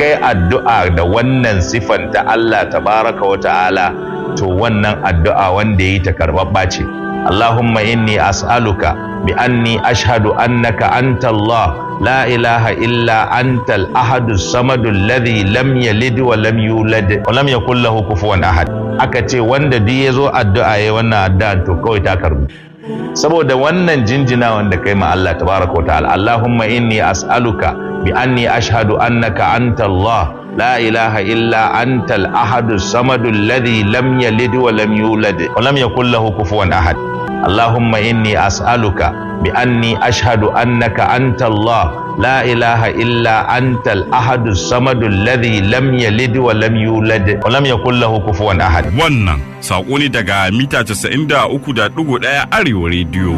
kai addu'a da wannan sifan ta Allah tabaraka wa ta'ala to wannan addu'a wanda yi ta karɓaɓɓa ce Allahumma inni as'aluka bi anni ashhadu annaka anta Allah la ilaha illa anta al-ahadu samadu alladhi lam yalid wa lam yulad wa lam yakul lahu kufuwan ahad aka ce wanda duk yazo addu'a yayi wannan addu'a to kawai ta karbu saboda wannan jinjina wanda kai ma Allah tabaraka wa ta'ala Allahumma inni as'aluka bi anni ashhadu annaka anta Allah la ilaha illa anta al-ahadu samadu alladhi lam yalid wa lam yulad wa lam yakul lahu kufuwan ahad Allahumma inni as'aluka bi anni ashhadu annaka anta Allah la ilaha illa anta al-ahadu samadu alladhi lam yalid wa lam yulad wa lam yakul lahu kufuwan ahad Wannan saƙo ne daga mita 93.1 Arewa rediyo.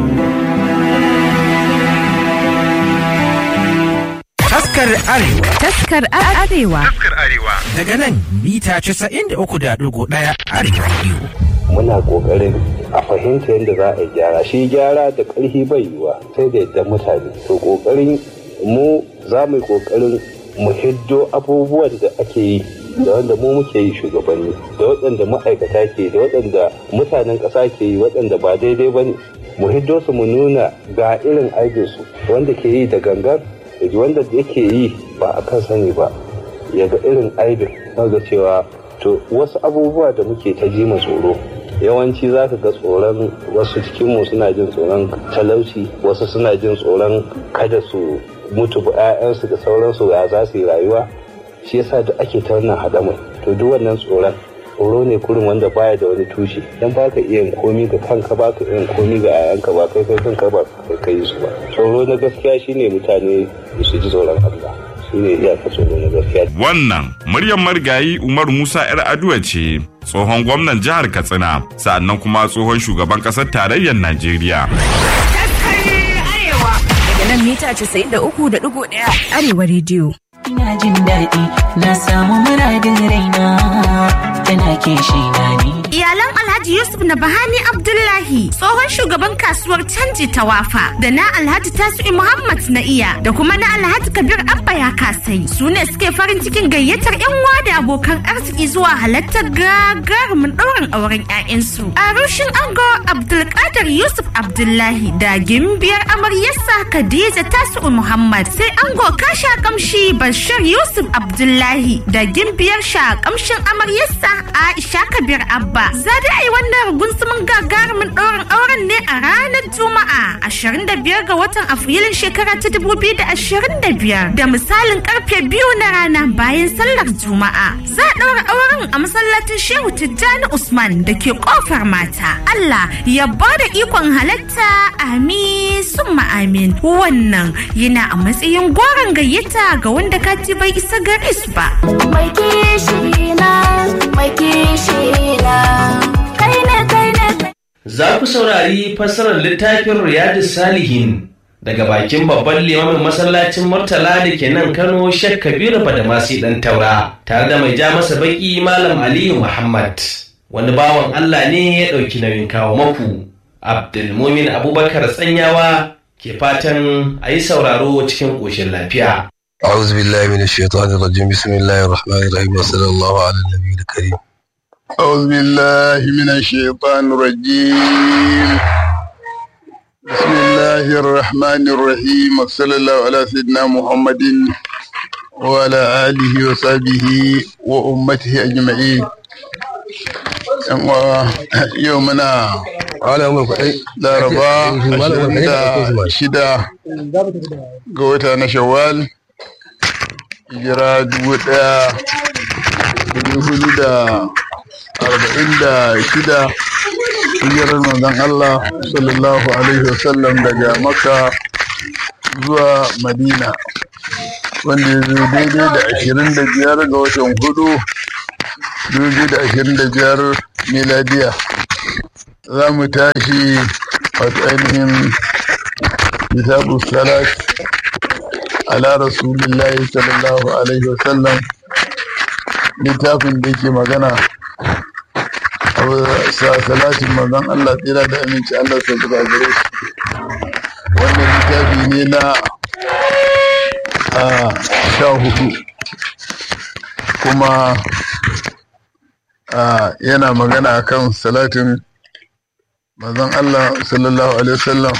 Taskar Arewa Taskar Arewa. daga nan mita 93.1 Arewa Radio. muna kokarin a fahimta yadda za a yi gyara shi gyara da ƙarfi bai yiwa sai da yadda mutane to kokarin mu za mu yi kokarin mu hiddo abubuwan da ake yi da wanda mu muke yi shugabanni da waɗanda ma'aikata ke da waɗanda mutanen ƙasa ke yi waɗanda ba daidai ba ne mu hiddo su mu nuna ga irin aikinsu wanda ke yi da gangan da wanda yake yi ba a kan sani ba ya ga irin aibin ga cewa to wasu abubuwa da muke ta ji ma tsoro yawanci za ka ga tsoron wasu cikinmu suna jin tsoron talauci wasu suna jin tsoron kada su mutu ba 'ya'yansu da sauransu ya za su yi rayuwa shi yasa da ake ta wannan haɗamai to duk wannan tsoron tsoro ne kurin wanda baya da wani tushe dan ba ka iya yin komi ga kanka ba ka iya yin komi ga 'ya'yanka ba kai kai kanka ba kai kai su ba tsoro na gaskiya shine mutane su ji tsoron Allah shine iyaka tsoro na gaskiya Wannan muryar marigayi Umar Musa 'yar Aduwa ce tsohon gwamnan jihar Katsina sa'annan kuma tsohon shugaban ƙasar tarayyar Najeriya. Daga nan mita 93.1 Arewa rediyo. Ina jin daɗi na samu muradin raina tana kishi na ni. Iyalan Alhaji Yusuf na Bahani Abdullahi tsohon shugaban kasuwar canji ta wafa da na Alhaji Tasi'u Muhammad na iya da kuma na Alhaji Kabir Abba ya kasai su ne suke farin cikin gayyatar 'yan uwa da abokan arziki zuwa halartar gagarumin ɗaurin auren 'ya'yansu. A rushin ango Abdulkadir Yusuf Abdullahi da gimbiyar amaryarsa Khadija Tasi'u Muhammad sai ango kasha kamshi Bashir Yusuf Abdullahi da gimbiyar sha kamshin amaryarsa Aisha Kabir Abba. Za da yi wannan gunsumin gagarumin ɗaurin auren ne a ranar Juma'a 25 ga watan Afrilun shekara ta 2025 da misalin karfe biyu na rana bayan sallar Juma'a. Za a ɗaura auren a masallacin Shehu Tijjani Usman da ke ƙofar mata. Allah ya ba da ikon halatta amin summa amin. Wannan yana a matsayin goron gayyata ga wanda kati bai isa gare su ba. Mai kishi na, mai kishi na, kai ne kai ne kai. Za ku saurari fassarar littafin Riyadu Salihin daga bakin babban limamin masallacin Murtala da ke nan Kano Sheikh Kabiru Badamasi ɗan Taura tare da mai ja masa baki Malam Aliyu Muhammad. Wani bawan Allah ne ya ɗauki nauyin kawo maku. Abdulmumin Abubakar Tsanyawa ke fatan a yi sauraro cikin ƙoshin lafiya. أعوذ بالله من الشيطان الرجيم بسم الله الرحمن الرحيم وصلى الله على النبي الكريم أعوذ بالله من الشيطان الرجيم بسم الله الرحمن الرحيم وصلى الله على سيدنا محمد وعلى آله وصحبه وأمته أجمعين يومنا على أمر كأي laraba ashirin da shida ga wata na shawwal hijira dubu ɗaya dubu hudu da arba'in da shida hijirar manzon Allah sallallahu alaihi wasallam daga makka zuwa madina wanda ya zo daidai da ashirin da biyar ga watan hudu dubu da ashirin da biyar miladiya za mu tashi wato ainihin kitabu salat ala rasulillahi sallallahu alaihi wasallam littafin da yake magana sa salatin manzon Allah tsira da aminci Allah sa buga gare shi wannan littafi ne na a sha hudu kuma yana magana akan salatin manzon Allah sallallahu alaihi wasallam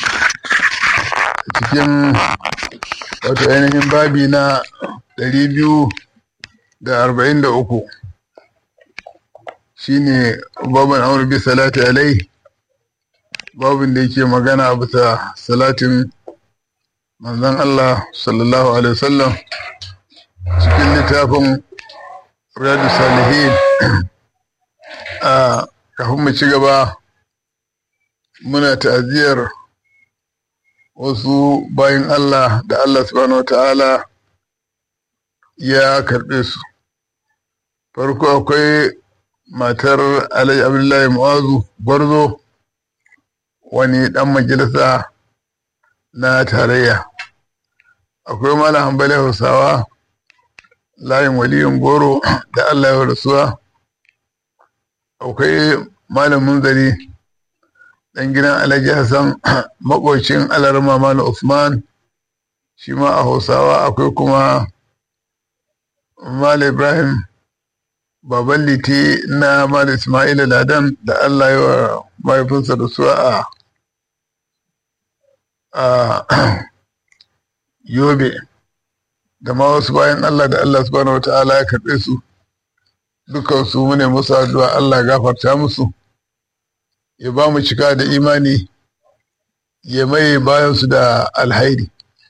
cikin wato ainihin babi na ɗari biyu da arba'in da uku shine babin amur bi salati alai babin da yake magana a bisa salatin manzon Allah sallallahu alaihi wasallam cikin littafin riyadu salihin a kafin mu ci gaba muna ta'aziyar wasu bayan Allah da Allah subhanahu ta'ala ya karɓe su farko akwai matar Alhaji Abdullahi Mu'azu Gwarzo wani ɗan majalisa na tarayya akwai Malam Hambali Hausawa layin waliyin goro da Allah ya rasuwa akwai Malam Munzari ɗan gidan Alhaji Hassan makocin Alarma Malam Usman shi ma a Hausawa akwai kuma Malam Ibrahim baban liti na Malam Ismail Ladan da Allah ya wa mahaifinsa da su a a Yobe da ma wasu bayan Allah da Allah subhanahu wata'ala ya karɓe su dukan su mune musu addu'a Allah gafarta musu ya ba mu cika da imani ya maye bayan su da alhairi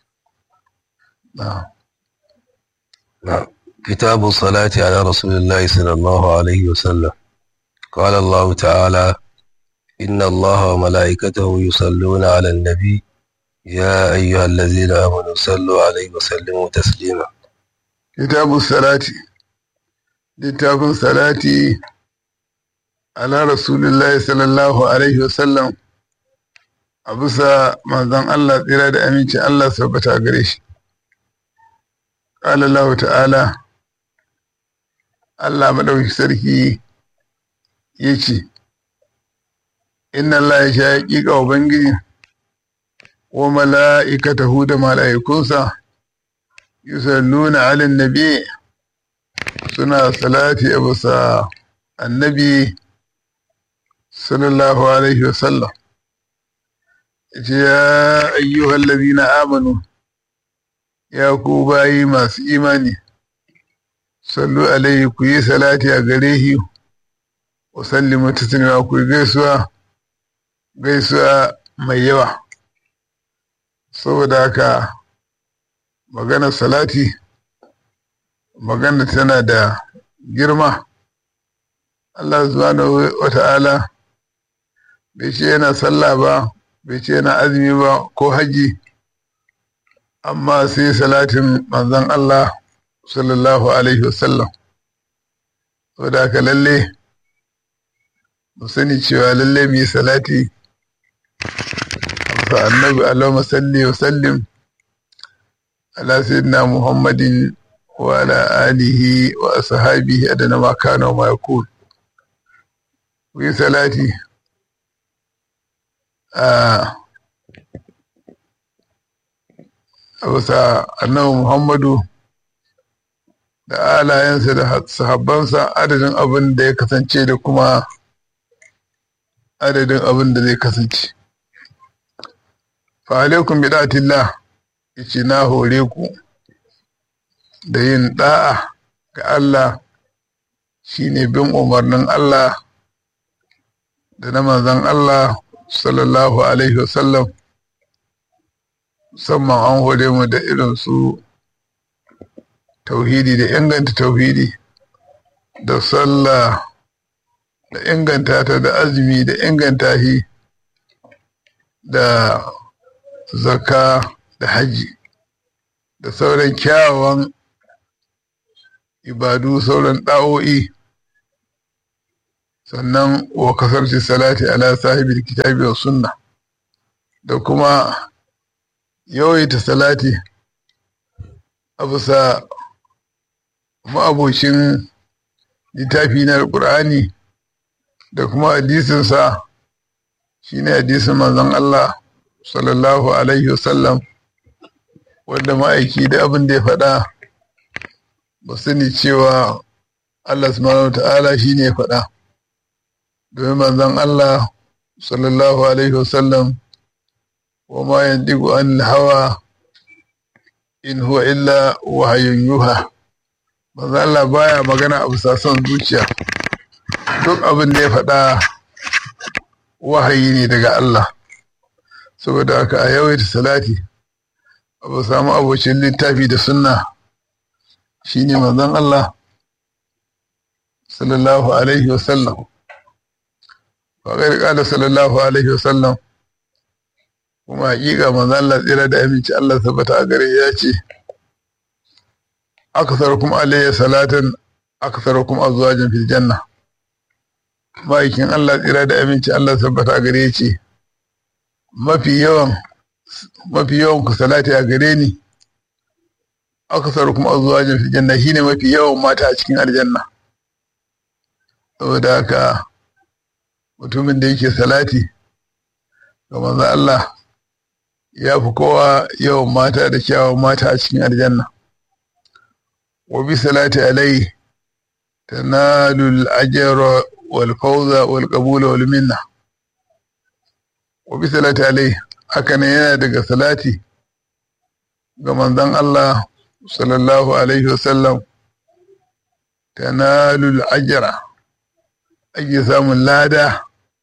كتاب الصلاة على رسول الله صلى الله عليه وسلم قال الله تعالى إن الله وملائكته يصلون على النبي يا أيها الذين آمنوا صلوا عليه وسلموا تسليما كتاب الصلاة كتاب الصلاة على رسول الله صلى الله عليه وسلم أبسا manzon Allah tsira da aminci Allah sabbata gare shi قال الله تعالى Allah madauki sarki ya ce inna Allah ya sha haƙiƙa ubangiji wa mala'ikatahu da mala'ikunsa yusalluna ala nabi suna salati a bisa annabi sallallahu alaihi wasallam ya ayyuhal ladina amanu ya ku bayi masu imani sallu alaihi ku yi salati a gare shi wa sallimu taslima ku yi gaisuwa gaisuwa mai yawa saboda haka magana salati magana tana da girma Allah subhanahu wa ta'ala bai ce yana sallah ba bai ce yana azumi ba ko haji amma sai salatin manzon Allah sallallahu alaihi wasallam saboda haka lalle mu sani cewa lalle mu yi salati a annabi Allahumma salli wa sallim ala sayyidina Muhammadin wa ala alihi wa ashabihi adana ma kana wa ma yakun ku yi salati a bisa annabi Muhammadu da alayensa da sahabbansa adadin abin da ya kasance da kuma adadin abin da zai kasance. Fa'alaikun bidatillah yace na hore ku da yin ɗa'a ga Allah shine bin umarnin Allah da na manzon Allah sallallahu Alaihi wasallam musamman an hore mu da irin su tauhidi da inganta tauhidi da sallah da inganta ta da azumi da inganta shi da zaka da haji da sauran kyawawan ibadu sauran ɗa'o'i sannan wa kasarci salati ala sahibi kitabi wa sunna da kuma yawaita salati a bisa ma'abocin littafi na alƙur'ani da kuma hadisinsa shi ne hadisin manzon Allah sallallahu alaihi wasallam wanda ma'aiki da abin da ya faɗa ba sani cewa Allah subhanahu ta'ala shi ne faɗa domin manzon Allah sallallahu alaihi wasallam wa ma yandigu an hawa in huwa illa wahayun yuha manzon Allah baya magana a bisa son zuciya duk abin da ya faɗa wahayi ne daga Allah saboda haka a yawaita salati abu samu abocin littafi da sunna shine manzon Allah sallallahu alaihi wasallam faƙar ƙada sallallahu alaihi wasallam kuma haƙiƙa manzon Allah tsira da aminci Allah tabbata a gare ya ce aksarukum alayya salatan aksarukum azwajan fil janna ma'aikin Allah tsira da aminci Allah tabbata a gare ce mafi yawan mafi yawan ku salati a gare ni aksarukum azwajan fil janna shine mafi yawan mata a cikin aljanna saboda haka mutumin da yake salati ga manzon Allah ya fi kowa yawan mata da kyawun mata a cikin aljanna wa bi salati alai tanalu al-ajra wal fawza wal qabula wal minna wa bi salati alai haka ne yana daga salati ga manzon Allah sallallahu alaihi wasallam tanalu al-ajra ake samun lada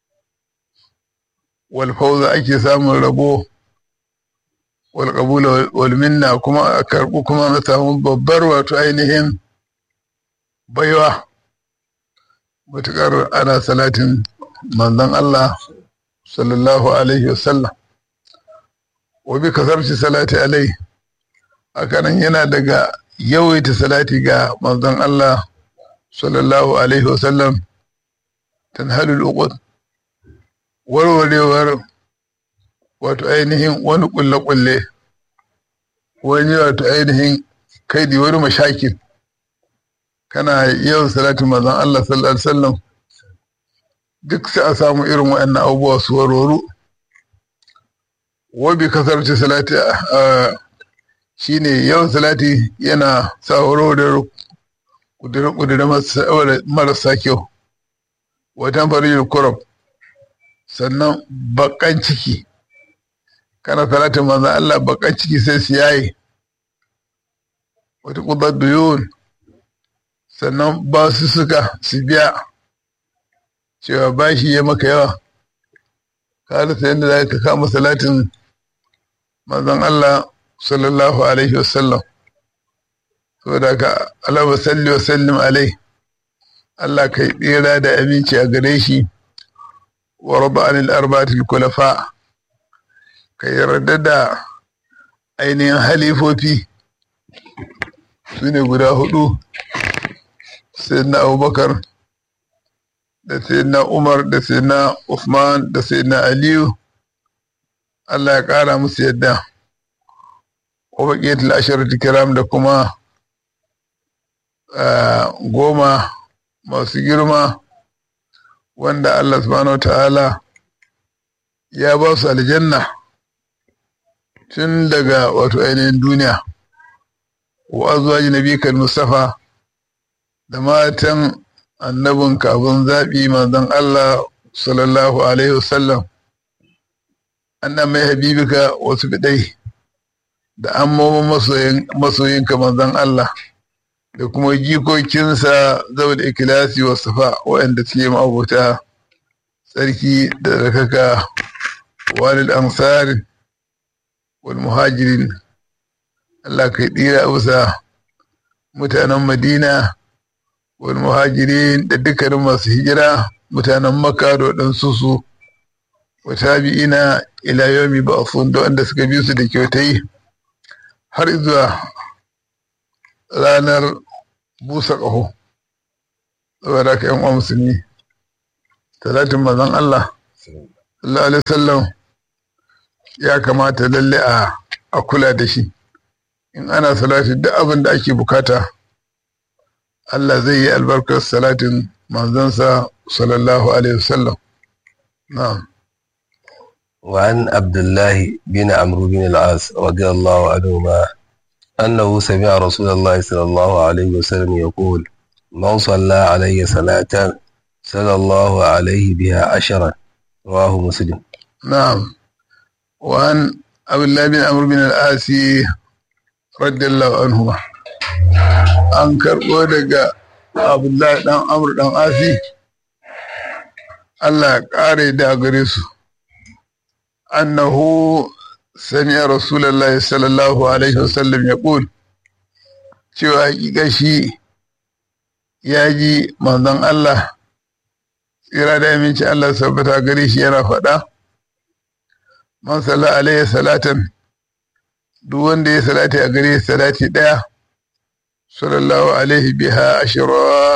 wal fawza ake samun rabo wal qabula wal minna kuma a karbu kuma na samu babbar wato ainihin baiwa matuƙar ana salatin manzon Allah sallallahu alaihi wasallam wa bi kasarci salati alai hakanan yana daga yawaita salati ga manzon Allah sallallahu alaihi wasallam tanhalul uqud warwarewar wato ainihin wani kulle-kulle wani wato ainihin kaidi wani mashakin kana yawan salatin manzon Allah sallallahu alaihi wasallam duk sai a samu irin waɗannan abubuwa su waroru wabi kasarci salati shine yawan salati yana sa warwarewar kudure marasa kyau watan farin kurab sannan bakan ciki kana salatin manzon Allah bakan ciki sai su yaye wata kudar duyun sannan ba su suka su biya cewa bashi ya maka yawa ka rasa yadda za ka kama salatin manzon Allah sallallahu alaihi wasallam saboda ka Allah wa salli wa sallim alai Allah kai tsira da aminci a gare shi wa raba anil arba'atil kulafa ka yarda da ainihin halifofi su ne guda hudu sayyidina abubakar da sayyidina umar da sayyidina usman da sayyidina aliyu allah ya kara musu yadda wa baqiyatul asharati kiram da kuma goma masu girma wanda allah subhanahu ta'ala ya ba su aljanna tun daga wato ainihin duniya wa azwaji nabikal mustafa da matan annabin kafin zaɓi manzon Allah sallallahu alaihi wasallam annan mai habibika wasu bidai da ammomin masoyinka manzon Allah da kuma jikokinsa zau da ikilasi wa safa waɗanda suke ma'abuta tsarki da rakaka walil ansar wal muhajirin Allah kai tsira bisa mutanen Madina wal muhajirin da dukkanin masu hijira mutanen Makka da waɗansu su wa tabi'ina ila yawmi ba'thun da wanda suka bi su da kyautai har zuwa ranar busa ƙaho saboda ka yan uwa musulmi talatin mazan Allah sallallahu alaihi wasallam ya kamata lalle a a kula da shi in ana salati duk abin da ake bukata Allah zai yi albarkar salatin manzansa sallallahu alaihi wasallam na'am وعن عبد الله بن عمرو بن العاص رضي الله عنهما أنه سمع رسول الله صلى الله عليه وسلم يقول من صلى علي صلاة صلى الله عليه بها عشرا رواه مسلم نعم وعن أبي الله بن عمرو بن العاصي رضي الله عنهما an karɓo daga abdullahi ɗan amur ɗan asi Allah ya ƙare da gare su annahu sami rasulallah sallallahu alaihi wasallam ya ƙul cewa hakika shi ya ji manzon Allah tsira da aminci Allah sabbata gare shi yana faɗa man salla alaihi salatan duk wanda ya salati a gare salati ɗaya sallallahu alaihi biha ashira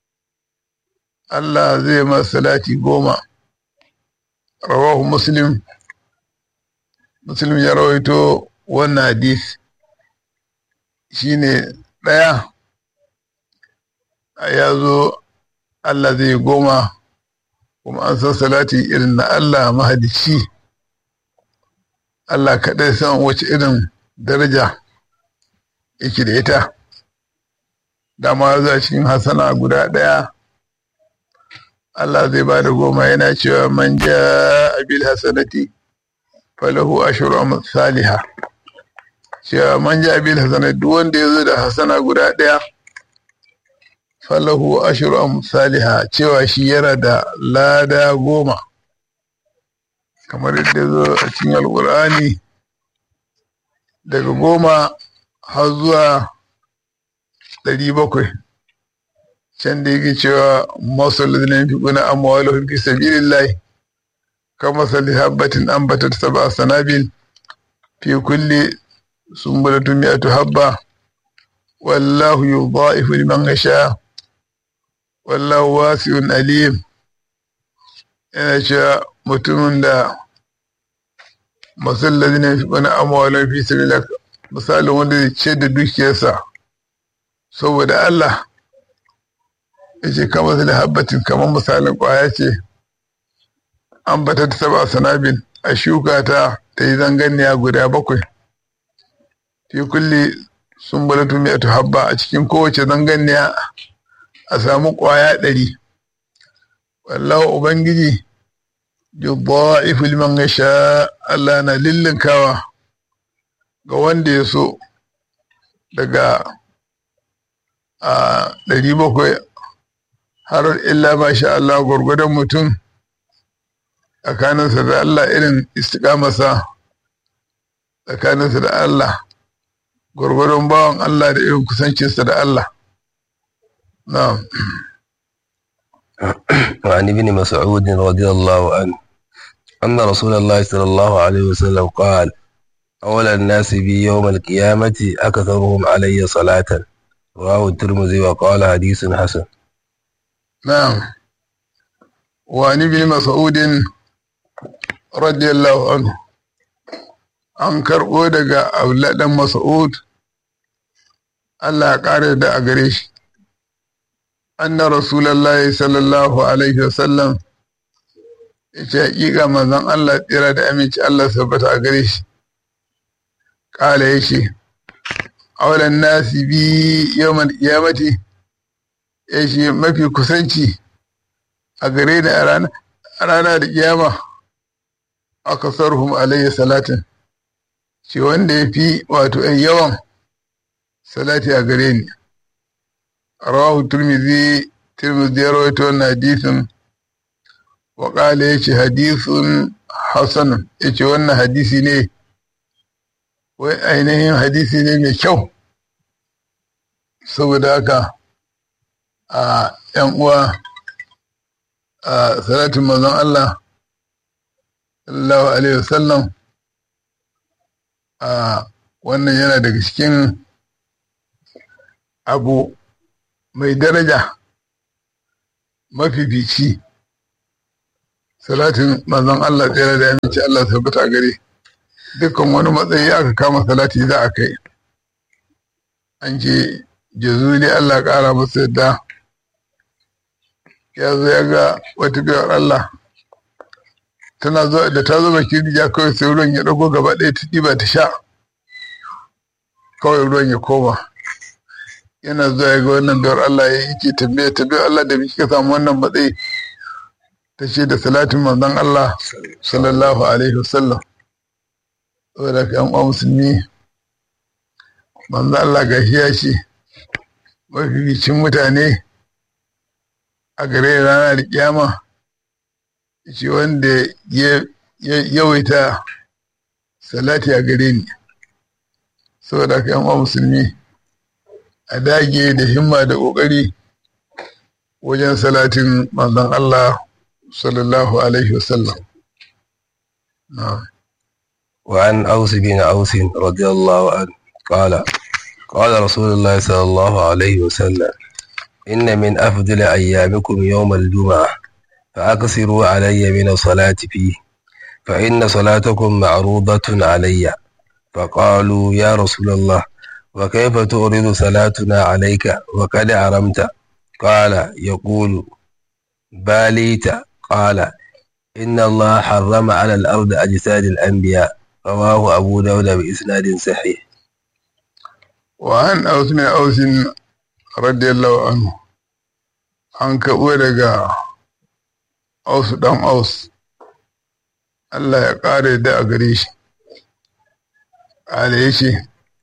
Allah zai ma salati goma rawahu muslim muslim ya rawaito wannan hadis shine ɗaya ya zo Allah zai goma kuma an san salati irin na Allah mahadici Allah kaɗai san wace irin daraja yake da ita dama za cikin hasana guda ɗaya Allah zai ba da goma yana cewa man ja abil hasanati falahu ashru salihah cewa man ja abil hasanati duk wanda ya zo da hasana guda ɗaya falahu ashru amsalha cewa shi yana da lada goma kamar yadda zo a cikin alkur'ani daga goma har zuwa ɗari bakwai can da yake cewa masu lalzina fi kuna amma wala fi sabilillahi kama sali habbatin ambatat saba sanabil fi kulli sumbulatun mi'atu habba wallahu yudha'ifu liman yasha wallahu wasi'un alim yana cewa mutumin da masallazi ne wani amwalan fi sabila misalin wanda zai ce da dukiyarsa saboda Allah ya ce kama su da habbatin kamar misalin kwaya ce an bata ta saba sanabin a shuka ta ta yi zanganiya guda bakwai fi kulle sun balatu mai habba a cikin kowace zanganiya a samu ƙwaya ɗari wallahu ubangiji yudha'ifu liman yasha Allah na lillinkawa ga wanda ya so daga a ɗari bakwai har illa masha Allah gwargwadon mutum tsakaninsa da Allah irin istiƙamarsa tsakaninsa da Allah gwargwadon bawan Allah da irin kusancinsa da Allah نعم وعن ابن مسعود رضي الله عنه أن رسول الله صلى الله عليه وسلم قال أولى الناس بي يوم القيامة أكثرهم علي صلاة رواه الترمذي وقال حديث حسن نعم وعن ابن مسعود رضي الله عنه an karɓo daga auladan mas'ud Allah ya ƙara da a gare shi anna rasulallah sallallahu alaihi wasallam ya ce hakika manzon Allah tsira da aminci Allah sabbata a gare shi kala ya ce aulan nasi bi yawan kiyamati ya ce mafi kusanci a gare ni a rana da kiyama aka sarhum alayhi salatin ce wanda ya fi wato yawan salati a gare ni rawahu turmizi turmizi ya rawaito wannan hadisin wa qala yace hadisun hasan yace wannan hadisi ne wai ainihin hadisi ne mai kyau saboda haka a yan uwa a salatin manzon Allah sallallahu alaihi wasallam a wannan yana daga cikin abu mai daraja mafifici salatin manzon Allah tsere da aminci Allah tabbata gare dukkan wani matsayi aka kama salati za a kai an ce jazuli Allah ƙara masa yadda ya zo ya ga wata biyar Allah tana zo da ta zo bakin ya kawai sai ruwan ya ɗago gaba ɗaya ta ɗiba ta sha kawai ruwan ya koma yana zuwa ya ga wannan biyar Allah ya yi ke tambaya tambaya Allah da kika samu wannan matsayi ta ce da salatin manzon Allah sallallahu alaihi wasallam saboda ka yan uwa musulmi manzon Allah ga ya ce mafificin mutane a gare ranar kiyama ce wanda ya yawaita salati a gare ni saboda ka yan uwa musulmi a dage da himma da ƙoƙari wajen salatin manzon Allah sallallahu alaihi wasallam. وعن أوس بن أوس رضي الله عنه قال قال رسول الله صلى الله عليه وسلم إن من أفضل أيامكم يوم الجمعة فأكثروا علي من الصلاة فيه فإن صلاتكم معروضة علي فقالوا يا رسول الله وكيف تؤرد صلاتنا عليك وقد أرمت قال يقول باليت قال إن الله حرم على الأرض أجساد الأنبياء رواه أبو داود بإسناد صحيح وعن أوس بن أوس رضي الله عنه an kaɓo daga ausu ɗan aus Allah ya ƙara da a gare shi ƙala ya ce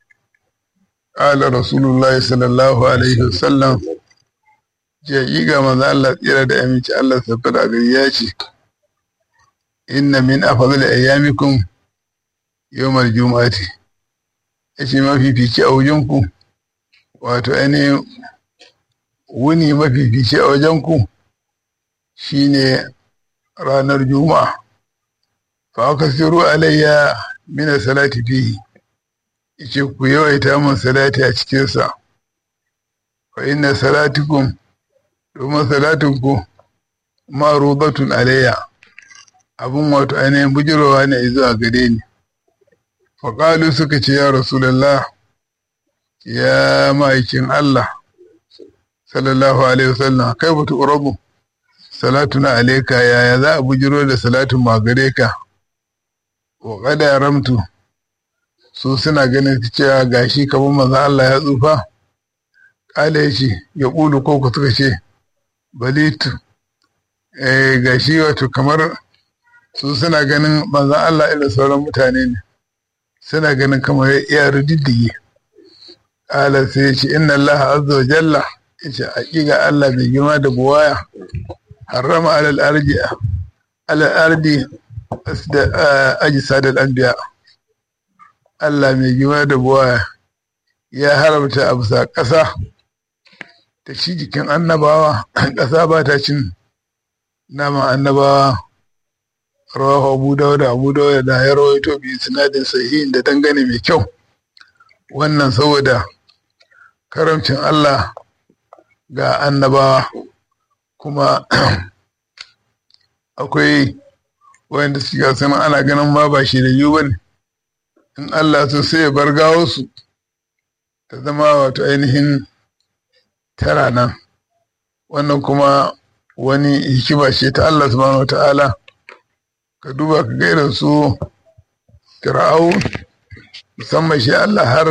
ƙala rasulullah sallallahu alaihi wasallam ce ga maza Allah tsira da aminci Allah sabbar a gari ya ce inna min afadal ayyamikum yawmal juma'ati ya ce mafifici a wajenku wato ainihin wuni mafifici a wajenku shine ranar juma'a fa aka siru alayya mina salati fihi yace ku yawaita mun salati a cikinsa fa inna salatikum domin salatinku marubatun alayya abun wato ainihin bujirowa ne zuwa gare ni faƙalu suka ce ya rasulallah ya ma'aikin Allah sallallahu alaihi wasallam kai batu urabu salatuna alaika yaya za a bujiro da salatun ma gare ka wa kada ramtu su suna ganin cewa gashi kamar maza Allah ya tsufa kala ya ce ya ƙulu ko ku suka ce balitu eh gashi wato kamar su suna ganin maza Allah irin sauran mutane ne suna ganin kamar ya rididdige kala sai ya ce inna Allah azza wa jalla ya ce haƙiƙa Allah mai girma da buwaya harrama alal ardi alal ardi ajsadal anbiya Allah mai girma da buwaya ya haramta a bisa ƙasa ta ci jikin annabawa ƙasa ba ta cin naman annabawa rawahu abu dawuda abu dawuda da ya rawaito bi sinadin sahihin da dangane mai kyau wannan saboda karamcin Allah ga annabawa kuma akwai wanda suka san ana ganin ma ba shi da yiwu bane in Allah so sai ya bar gawo su ta zama wato ainihin tara nan wannan kuma wani hikima ce ta Allah subhanahu wata'ala ka duba ka ga irin su fir'au musamman shi Allah har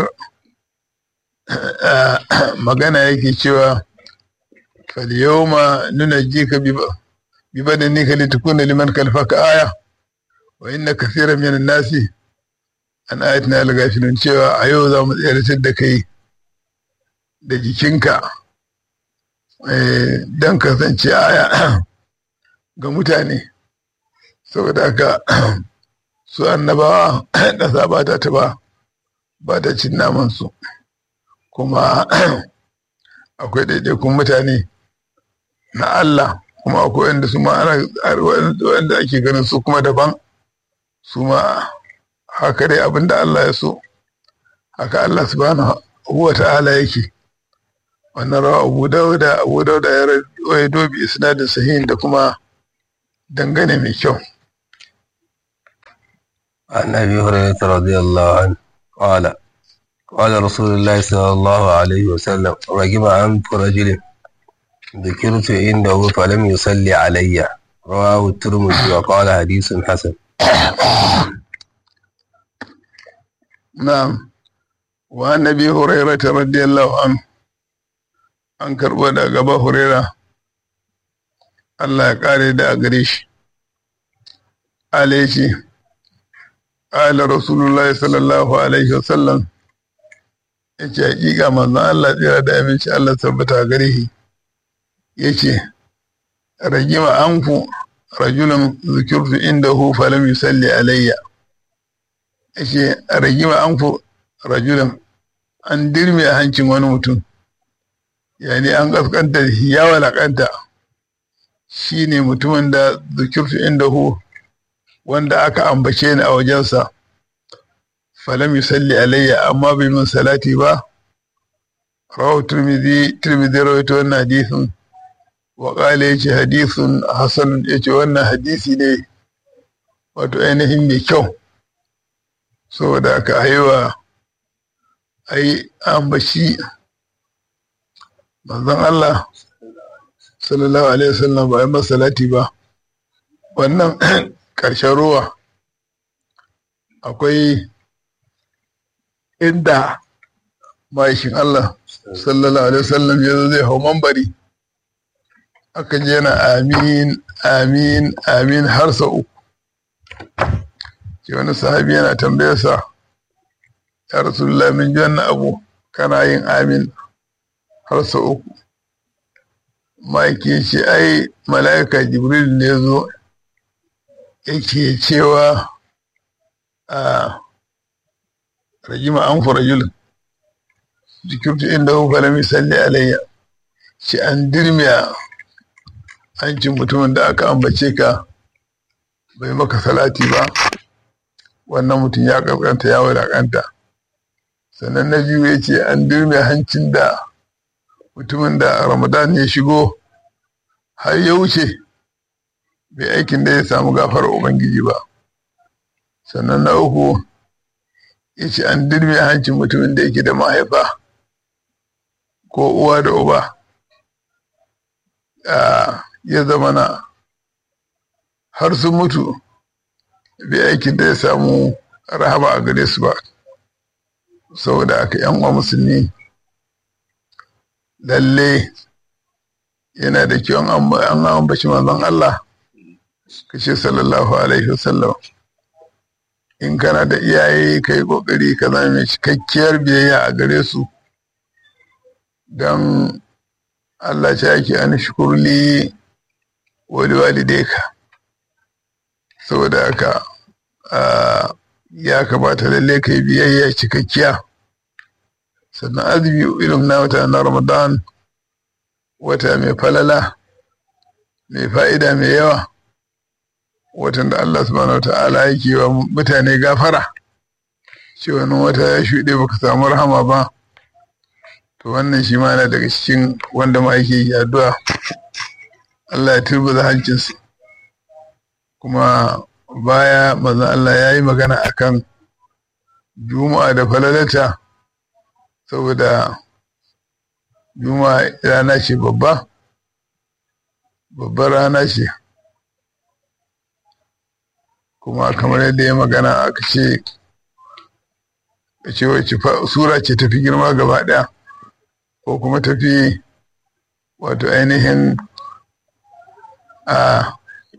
magana yake cewa falyawma nunajjika bi badanika litakuna liman khalfaka aya wa inna kaseeran minan nasi an ayatina al-ghafilun cewa a yau za mu tsayar da kai da jikinka don kasance aya ga mutane saboda haka su annabawa ƙasa ba ta taba ba ta cin namansu kuma akwai ɗaiɗaikun mutane na Allah kuma akwai wanda su ma ana wanda ake ganin su kuma daban su ma haka dai abinda Allah ya so haka Allah subhanahu wa ta'ala yake wannan rawa abu dauda abu dauda ya rawaito bi isnadin sahihin da kuma dangane mai kyau عن أبي هريرة رضي الله عنه قال قال رسول الله صلى الله عليه وسلم رجم عنف رجل ذكرت عنده فلم يصلي علي رواه الترمذي وقال حديث حسن نعم wa annabi hurairah radiyallahu anhu an karɓo da gaba huraira Allah ya ƙare da a gare shi ala ce ala rasulullahi sallallahu alaihi wasallam ya ce hakika manzon Allah tsira da aminci Allah tabbata gare shi ya ce ragima anfu rajulun zikirtu inda hu falam yusalli alayya ya ce ragima anfu rajulun an dirme a hancin wani mutum yani an kaskanta ya walakanta shi ne mutumin da zikirtu inda hu wanda aka ambace ni a wajensa falam yusalli alayya amma bai min salati ba rawahu tirmidhi tirmidhi rawaito wannan hadisin wa qala yace hadisun hasan yace wannan hadisi ne wato ainihin mai kyau saboda aka haiwa ai ambaci manzon Allah sallallahu alaihi wasallam ba yi salati ba wannan ƙarshen ruwa akwai inda ma'aikin Allah sallallahu alaihi wasallam ya zo zai hau mambari aka je na amin amin amin har sau uku ke wani sahabi yana tambayarsa ya rasulullah min ji wannan abu kana yin amin har sau uku ma'aiki ce ai mala'ika jibril ne zo yake cewa a rajima an fi rajulun jikirtu inda kuka na misali alayya ce an dirmiya hancin mutumin da aka ambace ka bai maka salati ba wannan mutum ya kaskanta ya wadakanta sannan na biyu ya ce an dirmiya hancin da mutumin da ramadan ya shigo har ya wuce bai aikin da ya samu gafarar ubangiji ba sannan na uku ya ce an dirme hancin mutumin da yake da mahaifa ko uwa da uba ya zama na har sun mutu bai aikin da ya samu rahama a gare su ba saboda aka yan uwa musulmi lalle yana da kyau an ambaci manzon Allah kashe sallallahu alaihi wasallam in kana da iyaye ka yi kokari ka zama mai cikakkiyar biyayya a gare su don Allah ce ake an shukurli wali walideka saboda haka ya kamata lalle ka yi biyayya cikakkiya sannan azumi ilim na wata na ramadan wata mai falala mai fa'ida mai yawa watan da Allah subhanahu wa ta'ala yake wa mutane gafara ce wani wata ya shuɗe baka samu rahama ba to wannan shi ma na daga cikin wanda ma yake yi addu'a Allah ya turbuza hancinsu kuma baya maza Allah ya yi magana akan juma'a da falalata saboda juma'a rana ce babba babbar rana ce kuma kamar yadda ya magana aka ce ce wacce sura ce tafi girma gaba ɗaya ko kuma tafi wato ainihin a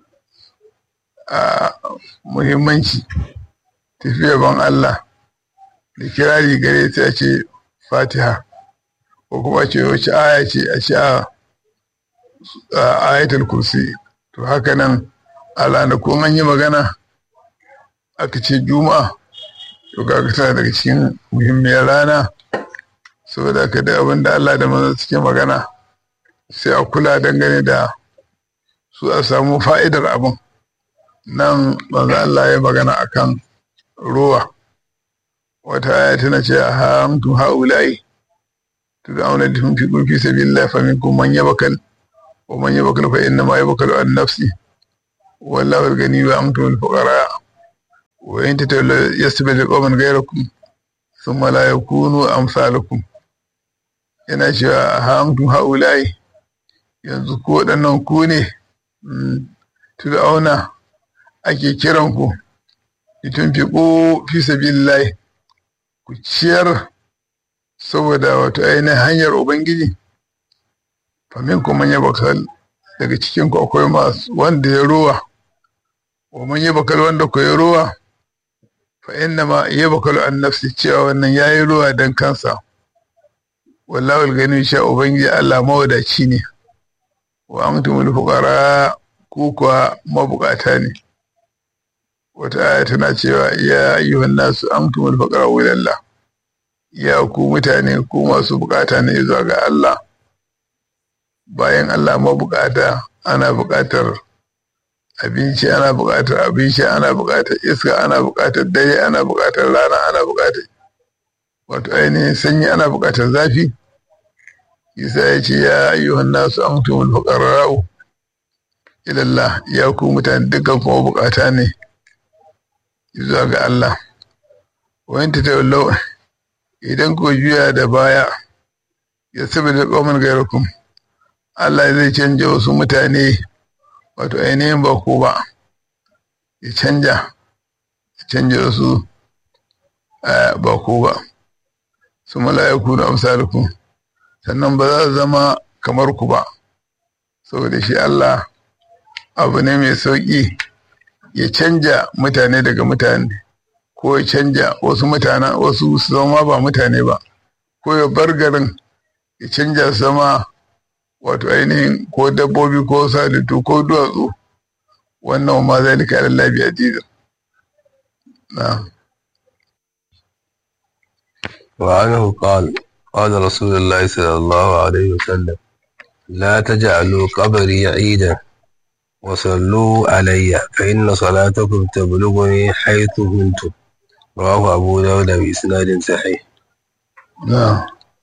a muhimmanci tafi yaban Allah da kirari gare ta ce fatiha ko kuma ce wacce aya ce a ce a ayatul kursi to haka nan a ko an yi magana aka ce juma'a to kaga tana daga cikin muhimmiyar rana saboda ka da abin da Allah da manzon suke magana sai a kula dangane da su a samu fa'idar abin nan manzo Allah ya magana akan ruwa wata aya tana ce a hamtu haulai tud'auna tunfiqu fi sabilillah faminkum man yabakal wa man yabakal fa inna ma yabakalu an nafsi wallahu al-ghani wa antum al-fuqara wa in tatawallu yastabdil qawman ghayrakum thumma la yakunu amsalakum yana cewa a hamtu haulai yanzu ko waɗannan ku ne tud'auna ake kiranku litun fi fi sabilillahi ku ciyar saboda wato ainihin hanyar ubangiji famin kuma ya bakal daga cikin ku akwai masu wanda ya rowa wa man ya bakal wanda ku ya rowa fa inna ma ya bakal an nafsi cewa wannan yayi rowa dan kansa wallahu gani sha ubangiji Allah mawadaci ne wa antumul fuqara ku kuwa mabukata ne wata aya tana cewa ya ayyuhan nasu antumul fuqara ila Allah ya ku mutane ku masu bukata ne zuwa ga Allah bayan Allah mabukata ana bukatar abinci ana bukatar abin sha ana bukatar iska ana bukatar dare ana bukatar rana ana bukatar wato ainihin sanyi ana bukatar zafi isa ya ce ya ayyuhan nasu antumul fuqara'u ila Allah ya ku mutane dukkan kuma bukata ne zuwa ga Allah wayan ta tawallau idan ku juya da baya ya saboda qauman gairakum Allah zai canja wasu mutane wato ainihin ba ku ba ya canja ya canja wasu ba ku ba su mala'iku da amsalukum sannan ba za su zama kamar ku ba saboda shi Allah abu ne mai sauƙi ya canja mutane daga mutane ko ya canja wasu mutane wasu su zama ba mutane ba ko ya bar garin ya canja su zama wato ainihin ko dabbobi ko salitu ko duwatsu wannan ma zalika ala labi azizin na وعنه قال قال رسول الله صلى الله عليه وسلم لا تجعلوا قبري عيدا وصلوا علي فإن صلاتكم تبلغني حيث كنتم رواه أبو داود بإسناد صحيح نعم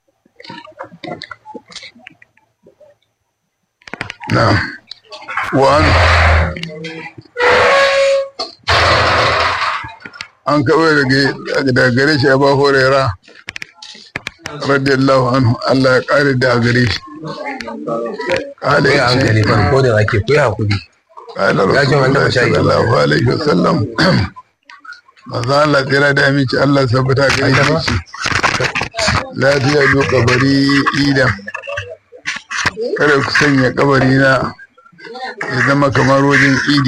نعم وأن an kawai daga gare shi ya ba horera radiyallahu anhu Allah ya kare da gare shi kala ya hankali farko da ake kuyi hakuri kala rasulullah sallallahu alaihi wasallam maza Allah tsira da aminci Allah sabbata gare shi lafiya lo kabari idan kada ku sanya kabari na ya zama kamar wajen idi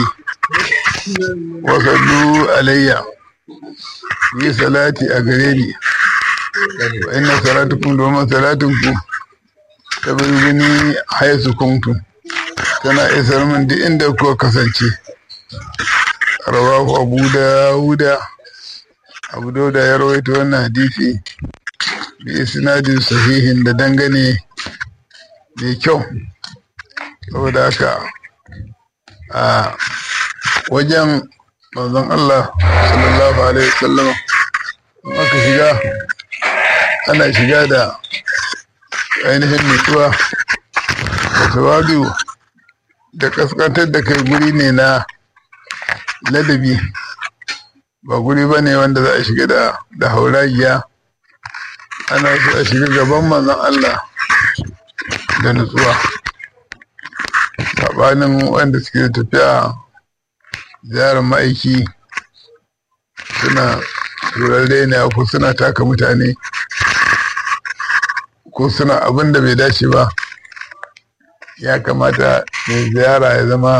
wasallu alayya yi salati a gare ni wa inna salatukum domin salatunku ta birgini haisu kuntum tana isar min duk inda kuka kasance rawahu abu dawuda abu dawuda ya rawaito wannan hadisi bi isnadin sahihin da dangane mai kyau saboda haka a wajen manzon Allah sallallahu alaihi wasallam aka shiga ana shiga da ainihin nutsuwa da tawadu da kaskantar da kai guri ne na ladabi ba guri ba ne wanda za a shiga da da hauragiya ana so a shiga gaban manzon Allah da nutsuwa saɓanin wanda suke tafiya ziyarar ma'aiki suna turare ne ko suna taka mutane ko suna abin da bai dace ba ya kamata mai ziyara ya zama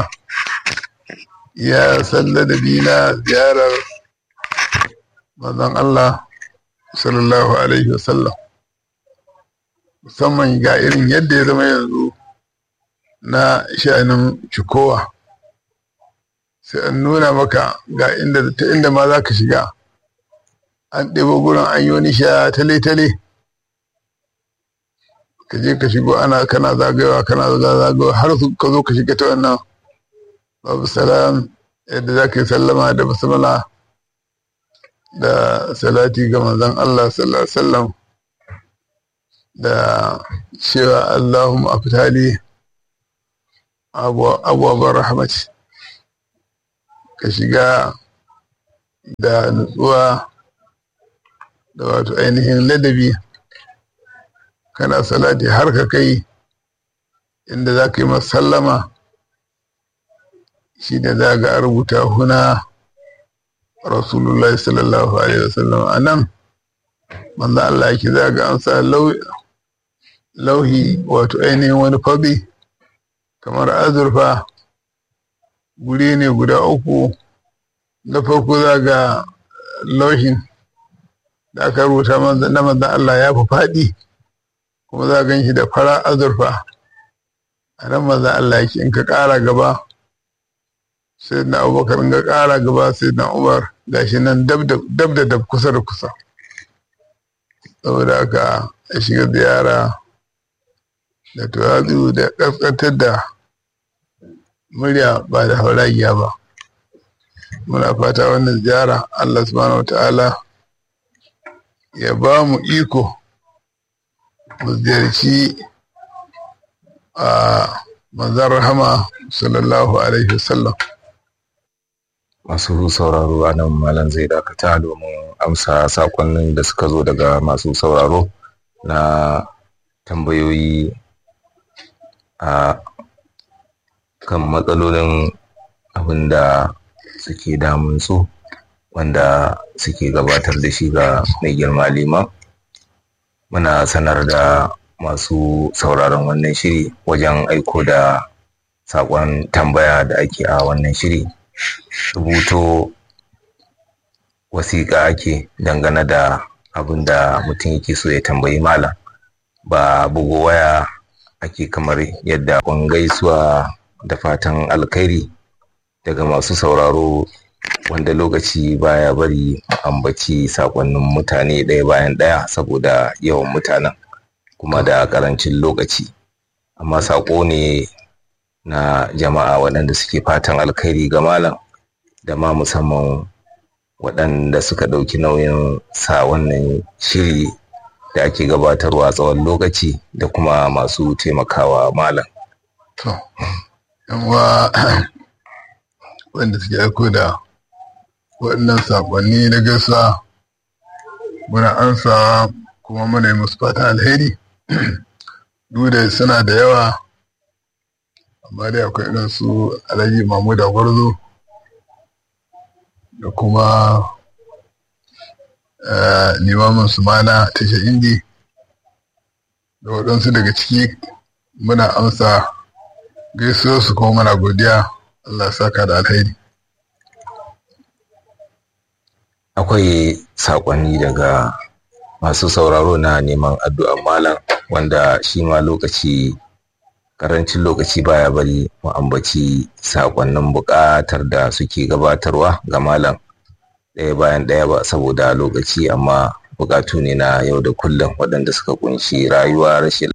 ya salla da bina ziyarar manzon Allah sallallahu alaihi wasallam musamman ga irin yadda ya zama yanzu na sha'anin cikowa sai an nuna maka ga inda ta inda ma za ka shiga an ɗebo gurin an yi wani sha tale-tale ka je ka shigo ana kana zagayowa kana zagayowa har su ka zo ka shiga ta wannan babu salam yadda za ka yi sallama da basmala da salati ga manzon Allah sallallahu alaihi wasallam da cewa Allahumma afitali abubuwan rahmati ka shiga da nutsuwa da wato ainihin ladabi kana salati har ka kai inda za ka yi masallama shi da za ga rubuta huna rasulullah sallallahu alaihi wasallam a nan manzo Allah yake za ga an sa lauhi wato ainihin wani fabi kamar azurfa guri ne guda uku na farko za ga lauhin da aka rubuta na manzan Allah ya fi faɗi kuma za gan shi da fara azurfa a nan manzan Allah yake in ka ƙara gaba sai na abubakar in ka ƙara gaba sai na umar gashi nan dab da dab kusa da kusa saboda haka ya shiga ziyara da tuwazu da ƙasƙantar da murya ba da hauragiya ba muna fata wannan ziyara Allah subhanahu ta'ala ya ba mu iko mu ziyarci a manzan rahama sallallahu alaihi wasallam masu sauraro a nan malam zai dakata domin amsa sakonnin da suka zo daga masu sauraro na tambayoyi a kan matsalolin abin da suke damun su wanda suke gabatar da shi ga mai girma liman muna sanar da masu sauraron wannan shiri wajen aiko da saƙon tambaya da ake a wannan shiri rubuto wasiƙa ake dangane da abin da mutum yake so ya tambayi malam ba bugu waya ake kamar yadda kun gaisuwa da fatan alkhairi daga masu sauraro wanda lokaci baya bari ambaci sakonnin mutane ɗaya bayan ɗaya saboda yawan mutanen kuma da ƙarancin lokaci amma saƙo ne na jama'a waɗanda suke fatan alkhairi ga malam da ma musamman waɗanda suka ɗauki nauyin sa wannan shiri da ake gabatarwa tsawon lokaci da kuma masu taimakawa malam. To, yanwa wanda suke aiko da waɗannan saƙonni na gaisuwa muna ansa kuma muna yi musu fatan alheri duk da suna da yawa amma dai akwai irin su alhaji mamuda gwarzo da kuma limamin su mana tashar indi da waɗansu daga ciki muna amsa gaisuwar su kuma muna godiya Allah saka da alheri akwai saƙonni daga masu sauraro na neman addu'ar malam wanda shi ma lokaci karancin lokaci baya bari mu ambaci saƙonnin buƙatar da suke gabatarwa ga malam ɗaya bayan ɗaya ba saboda lokaci amma buƙatu ne na yau da kullum waɗanda suka kunshi rayuwa rashin